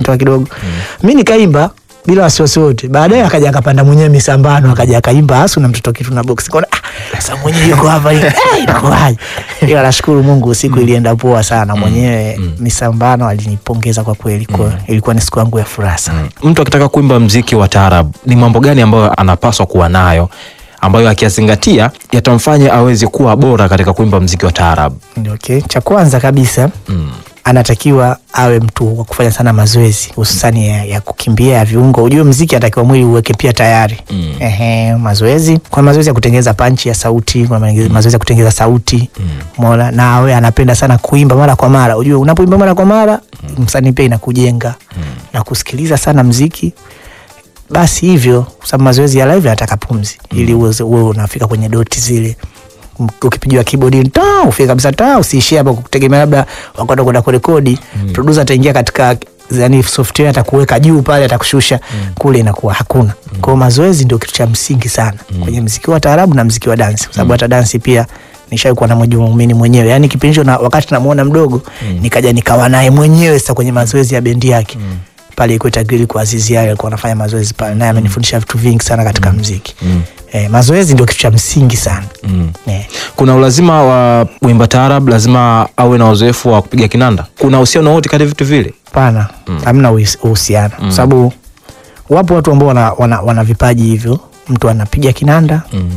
toka kidogo mi nikaimba bila wasiwasi wote baadaye akaja akapanda mwenyewe misambano akaja akaimba asu na mtoto kitu na box kaona ah, sasa mwenyewe yuko hapa eh, inakuwaje ila nashukuru mungu siku ilienda poa sana mwenyewe misambano alinipongeza kwa kweli kwa ilikuwa ni siku yangu ya furaha sana Mtu akitaka kuimba mziki wa taarab, ni mambo gani ambayo anapaswa kuwa nayo ambayo akiyazingatia yatamfanya aweze kuwa bora katika kuimba mziki wa taarab? okay. cha kwanza kabisa Mm. anatakiwa awe mtu wa kufanya sana mazoezi hususani ya, ya kukimbia ya viungo ujue mziki anatakiwa mwili uweke pia tayari Mm. Ehe, mazoezi kuna mazoezi ya kutengeneza panchi ya sauti kuna mazoezi mazoezi ya kutengeneza sauti mona na awe anapenda sana kuimba mara kwa mara ujue unapoimba mara kwa mara msanii pia inakujenga na kusikiliza sana mziki basi hivyo kwa sababu mazoezi ya live yanataka pumzi ili uweze- uwe unafika kwenye doti zile M- ukipigiwa keyboard ta ufike kabisa ta usiishie hapo kutegemea labda wakwenda kwenda kurekodi producer ataingia katika yani software atakuweka juu pale atakushusha kule inakuwa hakuna kwao mazoezi ndio kitu cha msingi sana kwenye mziki wa taarabu na mziki wa dansi kwa sababu hata dansi pia nishaikuwa na mwejumaumini mwenyewe yani kipindi hicho na wakati namuona mdogo nikaja nikawa naye mwenyewe sasa kwenye mazoezi ya bendi yake pale Ikweta Grill kwa Azizi yale alikuwa anafanya mazoezi pale, naye amenifundisha vitu vingi sana katika mziki. Eh, mazoezi ndio kitu cha msingi sana. Mm. Eh, Kuna ulazima wa mwimba taarab lazima awe na uzoefu wa kupiga kinanda? Kuna uhusiano wote kati ya vitu vile? Hapana, hamna uhis- uhusiano kwa sababu wapo watu ambao wana, wana, wana vipaji hivyo, mtu anapiga kinanda Mm.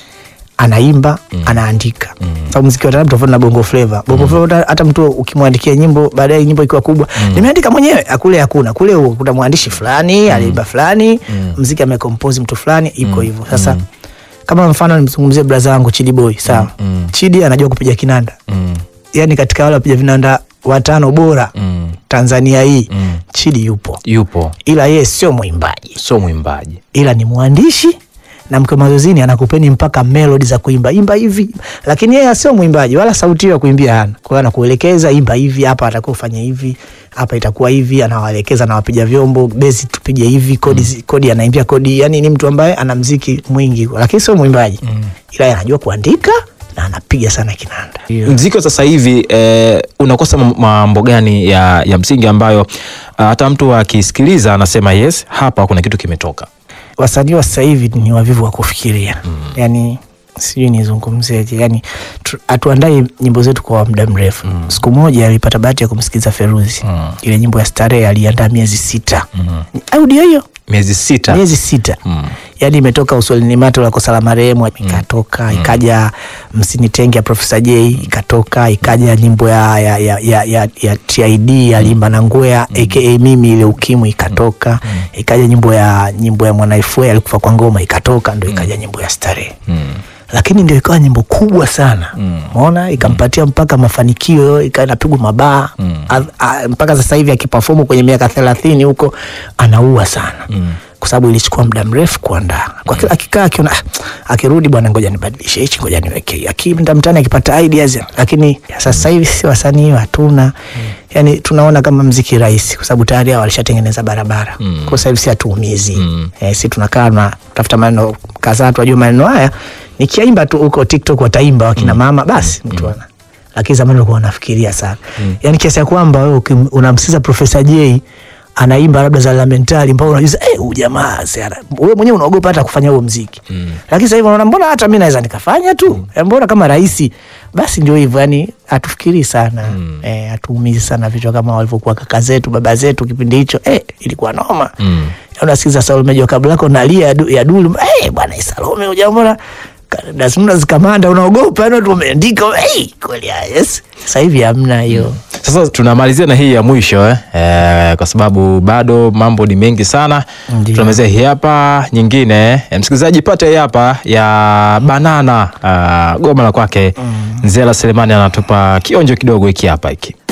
anaimba anaandika sababu mziki wa taarabu tofauti na bongo flava bongo flava hata- hata mtu ukimwandikia nyimbo baadaye nyimbo ikiwa kubwa nimeandika mwenyewe akule hakuna kule kuna mwandishi fulani aliimba fulani mziki amekompose mtu fulani iko hivyo sasa kama mfano nimzungumzie braza wangu chidi boy sawa chidi anajua kupiga kinanda Mm. yani katika wale wapiga vinanda watano bora Mm. tanzania hii Mm. chidi yupo Yupo, ila yeye sio mwimbaji sio mwimbaji. ila ni mwandishi na mkiwa mazoezini anakupeni mpaka melodi za kuimba imba hivi, lakini yeye sio mwimbaji wala sauti hiyo ya kuimbia hana. Kwa hiyo anakuelekeza imba hivi, hapa atakuwa ufanye hivi, hapa itakuwa hivi, anawaelekeza na wapiga vyombo, bezi tupige hivi, kodi zi- kodi anaimbia kodi. Yani ni mtu ambaye ana mziki mwingi, lakini sio mwimbaji ila yeye anajua kuandika na anapiga sana kinanda. Mziki wa sasa hivi eh, unakosa mam- mambo gani ya, ya msingi ambayo ah, hata mtu akisikiliza anasema yes, hapa kuna kitu kimetoka. wasanii wa sasa hivi ni wavivu wa kufikiria yani sijui nizungumzeje yani tu- hatuandai nyimbo zetu kwa muda mrefu siku moja alipata bahati ya kumsikiliza feruzi ile nyimbo ya starehe aliandaa miezi sita audio hiyo Miezi sita. miezi sita Mm. yaani imetoka uswalini mato la kosa la marehemu ikatoka ikaja msinitenge ya profesa j ikatoka ikaja nyimbo ya, ya, ya, ya, ya, ya tid alimba na ngwea aka mimi ile ukimwi ikatoka ikaja nyimbo ya nyimbo ya mwanaifue alikufa kwa ngoma ikatoka ndo ikaja nyimbo ya starehe Mm. lakini ndio ikawa nyimbo kubwa sana maona ikampatia mpaka mafanikio ikawa inapigwa mabaa A- a- mpaka sasa hivi akipafomu kwenye miaka thelathini huko anaua sana kwa sababu ilichukua muda mrefu kuandaa kwa kila akikaa akiona "Ah, akirudi bwana ngoja nibadilishe hichi ngoja niweke hii." akienda mtaani akipata ideas lakini ya sasa hivi sisi wasanii hatuna yani tunaona kama mziki rahisi kwa sababu tayari hao walishatengeneza barabara kwa sasa hivi si hatuumizi eh, si tunakaa na tafuta maneno kadhaa tunajua maneno haya nikiaimba tu huko tiktok wataimba wakina mama basi mtu ana lakini zamani ulikuwa unafikiria sana yani kiasi ya kwamba wewe ukim- unamsikiza profesa j anaimba labda za lamentari mpaka unajuza eh, huyu jamaa si ana- wewe mwenyewe unaogopa hata kufanya huo mziki lakini sasa hivi unaona mbona hata mi naweza nikafanya tu Eh, mbona kama rahisi basi ndio hivyo yani hatufikirii sana eh, hatuumizi sana vichwa kama walivyokuwa kaka zetu baba zetu kipindi hicho eh, ilikuwa noma Mm. unasikiza Salome Jua kabla yako nalia ya du- ya dulu hey, bwana hii Salome ujambona dasmuna zikamanda unaogopa yani watu wameandika hey, kweli ah, yes sasa hivi hamna hiyo Sasa tunamalizia na hii ya mwisho eh? Eh, kwa sababu bado mambo ni mengi sana. Ndiyo. Tunamalizia hii hapa nyingine eh, msikilizaji, pate hii hapa ya banana uh, goma la kwake Nzela Selemani anatupa kionjo kidogo hiki hapa hiki.